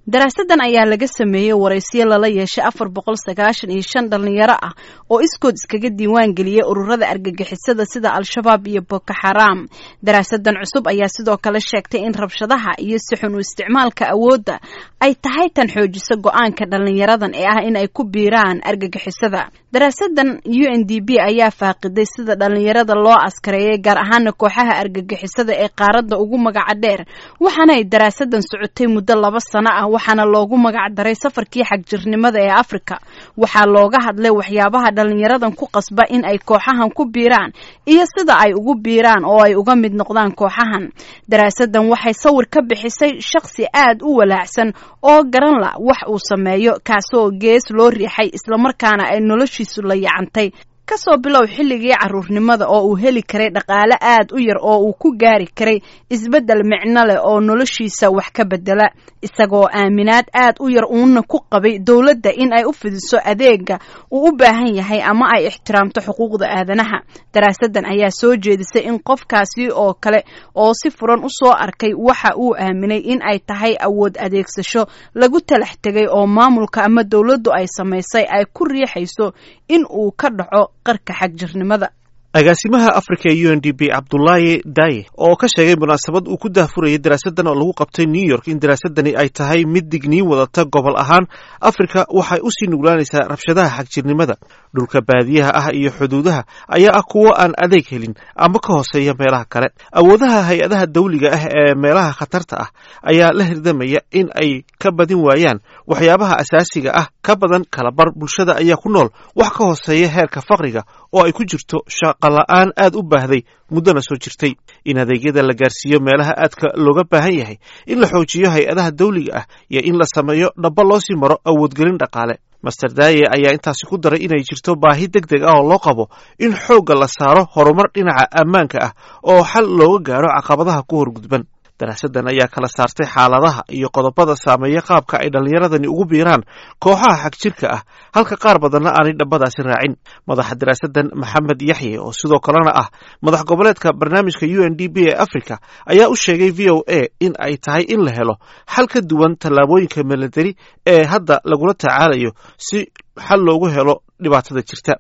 daraasadan ayaa laga sameeyey waraysiyo lala yeeshay afar boqol sagaashan iyo shan dhalinyaro ah oo iskood iskaga diiwaan geliyey ururada argagixisada sida al-shabaab iyo boko xaraam daraasadan cusub ayaa sidoo kale sheegtay in rabshadaha iyo sixun u isticmaalka awoodda ay tahay tan xoojisa go-aanka dhalinyaradan ee ah in ay ku biiraan argagixisada daraasadan u n d b ayaa faaqiday sida dhalinyarada loo askareeyay gaar ahaana kooxaha argagixisada ee qaaradda ugu magaca dheer waxaana ay daraasadan socotay muddo laba sano ah waxaana loogu magac daray safarkii xagjirnimada ee afrika waxaa looga hadlay waxyaabaha dhalinyaradan ku qasba in ay kooxahan ku biiraan iyo sida ay ugu biiraan oo ay uga mid noqdaan kooxahan daraasadan waxay sawir ka bixisay shakhsi aad u walaacsan oo garan la wax uu sameeyo kaasoo gees loo riixay islamarkaana ay noloshiisu la yacantay kasoo bilow xilligii caruurnimada oo uu heli karay dhaqaale aad u yar oo uu ku gaari karay isbeddel micno leh oo noloshiisa wax ka bedela isagoo aaminaad aad u yar uuna ku qabay dowladda in ay u fidiso adeega uu u baahan yahay ama ay ixtiraamto xuquuqda aadanaha daraasadan ayaa soo jeedisay in qofkaasi oo kale oo si furan u soo arkay waxa uu aaminay in ay tahay awood adeegsasho lagu talax tegay oo maamulka ama dowladdu ay samaysay ay ku riixayso in uu ka dhaco qarka xagjirnimada agaasimaha africa ee u n d b cabdulaahi daye oo ka sheegay munaasabad uu ku daahfurayay daraasadan oo lagu qabtay new york in daraasadani ay tahay mid digniin wadata gobol ahaan afrika waxay usii nuglaanaysaa rabshadaha xagjirnimada dhulka baadiyaha ah iyo xuduudaha ayaa ah kuwo aan adeeg helin ama ka hooseeya meelaha kale awoodaha hay-adaha dawliga ah ee meelaha khatarta ah ayaa la hirdamaya in ay ka badin waayaan waxyaabaha asaasiga ah ka badan kalabar bulshada ayaa ku nool wax ka hooseeya heerka faqriga oo ay ku jirto shaqola-aan aad u baahday muddona soo jirtay in adeegyada la gaarsiiyo meelaha aadka looga baahan yahay in la xoojiyo hay-adaha dawliga ah iyo in la sameeyo dhaba loo sii maro awoodgelin dhaqaale master daye ayaa intaasi ku daray inay jirto baahi deg deg ah oo loo qabo in xoogga la saaro horumar dhinaca ammaanka ah oo xal looga gaaro caqabadaha ku horgudban daraasadan ayaa kala saartay xaaladaha iyo qodobada saameeya qaabka ay dhallinyaradani ugu biiraan kooxaha xagjirka ah halka qaar badanna aanay dhambadaasi raacin madaxa daraasadan maxamed yaxye oo sidoo kalena ah madax goboleedka barnaamijka u n d b ee africa ayaa u sheegay v o a in ay tahay in la helo xal ka duwan tallaabooyinka milatari ee hadda lagula tacaalayo si xal loogu helo dhibaatada jirta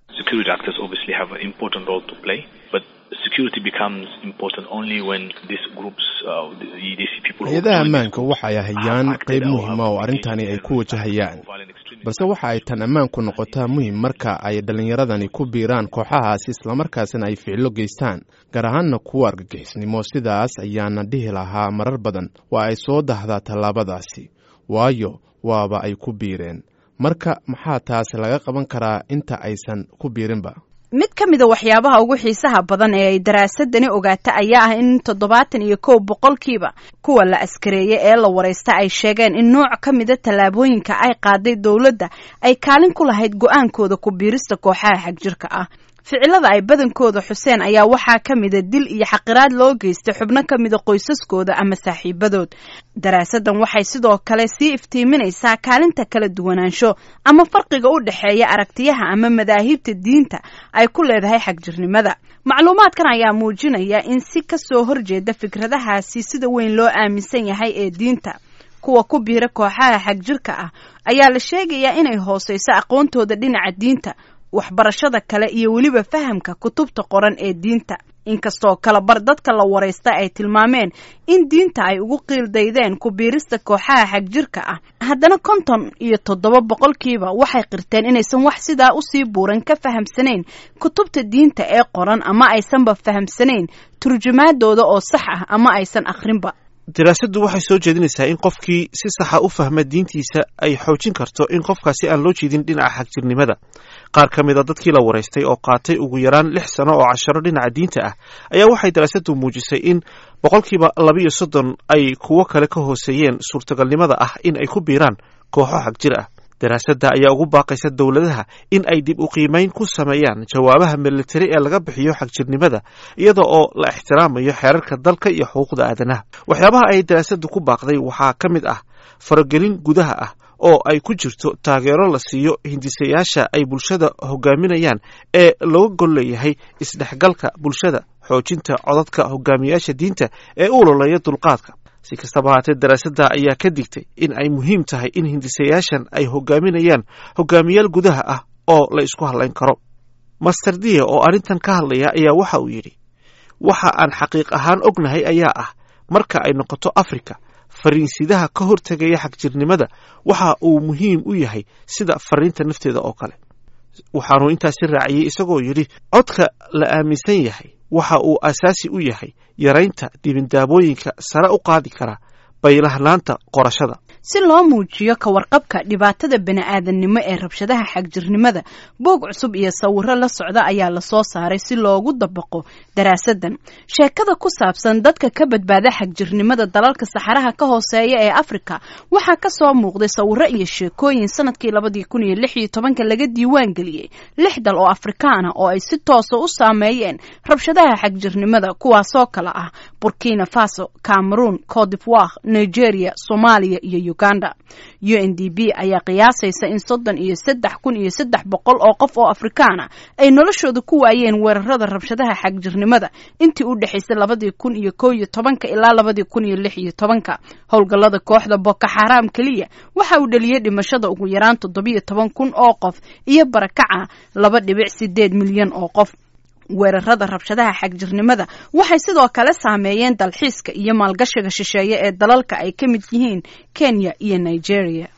hay-adaha ammaanka waxay hayaan qayb muhiima oo arrintani ay ku wajahayaan balse waxa ay tan ammaanku noqotaa muhim marka ay dhallinyaradani ku biiraan kooxahaasi islamarkaasina ay ficilo geystaan gaar ahaanna kuwa argagixisnimo sidaas ayaana dhihi lahaa marar badan waa ay soo dahdaa tallaabadaasi waayo waaba ay ku biireen marka maxaa taasi laga qaban karaa inta aysan ku biirinba mid ka mida waxyaabaha ugu xiisaha badan ee ay daraasadani ogaata ayaa ah in toddobaatan iyo kow boqolkiiba kuwa la askareeyey ee la waraysta ay sheegeen in nooc ka mida tallaabooyinka ay qaaday dowladda ay kaalin ku lahayd go-aankooda ku biirista kooxaha xagjirka ah ficilada ay badankooda xuseen ayaa waxaa ka mida dil iyo xaqiraad loo geystay xubno ka mida qoysaskooda ama saaxiibadood daraasadan waxay sidoo kale sii iftiiminaysaa kaalinta kala duwanaansho ama farqiga u dhexeeya aragtiyaha ama madaahibta diinta ay ku leedahay xagjirnimada macluumaadkan ayaa muujinaya in si kasoo horjeeda fikradahaasi sida weyn loo aaminsan yahay ee diinta kuwa ku biira kooxaha xagjirka ah ayaa la sheegayaa inay hooseyso aqoontooda dhinaca diinta waxbarashada kale iyo weliba fahamka kutubta qoran ee diinta inkastoo kalabar dadka la waraysta ay tilmaameen in diinta ay ugu qiildaydeen ku biirista kooxaha xagjirka ah haddana konton iyo toddoba boqolkiiba waxay qirteen inaysan wax sidaa usii buuran ka fahamsanayn kutubta diinta ee qoran ama aysanba fahamsanayn turjumaadooda oo sax ah ama aysan akhrinba daraasaddu waxay soo jeedinaysaa in qofkii si saxa u fahma diintiisa ay xoojin karto in qofkaasi aan loo jeedin dhinaca xagjirnimada qaar ka mid a dadkii la waraystay oo qaatay ugu yaraan lix sano oo casharo dhinaca diinta ah ayaa waxay daraasaddu muujisay in boqolkiiba labiiyo soddon ay kuwo kale ka hooseeyeen suurtagalnimada ah in ay ku biiraan kooxo xagjir ah daraasadda ayaa ugu baaqaysa dowladaha in ay dib u qiimayn ku sameeyaan jawaabaha militari ee laga bixiyo xagjirnimada iyada oo la ixtiraamayo xeerarka dalka iyo xuquuqda aadanaha waxyaabaha ay daraasaddu ku baaqday waxaa ka mid ah faragelin gudaha ah oo ay ku jirto taageero la siiyo hindisayaasha ay bulshada hogaaminayaan ee looga gol leeyahay isdhexgalka bulshada xoojinta codadka hogaamiyaasha diinta ee u ololeeya dulqaadka si kastaba haatee daraasadda ayaa ka digtay in ay muhiim tahay in hindisayaashan ay hogaaminayaan hogaamiyaal gudaha ah oo la isku hadlayn karo master dia oo arrintan ka hadlaya ayaa waxa uu yidhi waxa aan xaqiiq ahaan ognahay ayaa ah marka ay noqoto afrika fariinsidaha ka hortegaya xagjirnimada waxa uu muhiim u yahay sida fariinta nafteeda oo kale waxaanuu intaasi raaciyey isagoo yidhi codka la aaminsan yahay waxa uu asaasi u yahay yaraynta dibindaabooyinka sare u qaadi kara baylahnaanta qorashada si loo muujiyo ka warqabka dhibaatada bani-aadannimo ee rabshadaha xagjirnimada boog cusub iyo sawiro la socda ayaa lasoo saaray si loogu dabaqo daraasadan sheekada ku saabsan dadka ka badbaada xagjirnimada dalalka saxaraha ka hooseeya ee afrika waxaa kasoo muuqday sawiro iyo sheekooyin sanadkii labadii kun iyo lix iyo tobanka laga diiwaan geliyey lix dal oo afrikaana oo ay si toosa u saameeyeen rabshadaha xagjirnimada kuwaasoo kale ah burkina faso cameroon codivoire nigeria soomaaliya iyo uganda u n d b ayaa qiyaasaysa in soddon iyo saddex kun iyo saddex boqol oo qof oo afrikaana ay noloshooda ku waayeen weerarada rabshadaha xagjirnimada intii u dhexaysay labadii kun iyo kow iyo tobanka ilaa labadii kun iyo lix iyo tobanka howlgallada kooxda boko xaraam keliya waxa uu dhaliyey dhimashada ugu yaraan toddobiyo toban kun oo qof iyo barakaca laba dhibic sideed milyan oo qof weerarada rabshadaha xagjirnimada waxay sidoo kale saameeyeen dalxiiska iyo maalgashiga shisheeye ee dalalka ay ka mid yihiin kenya iyo nigeria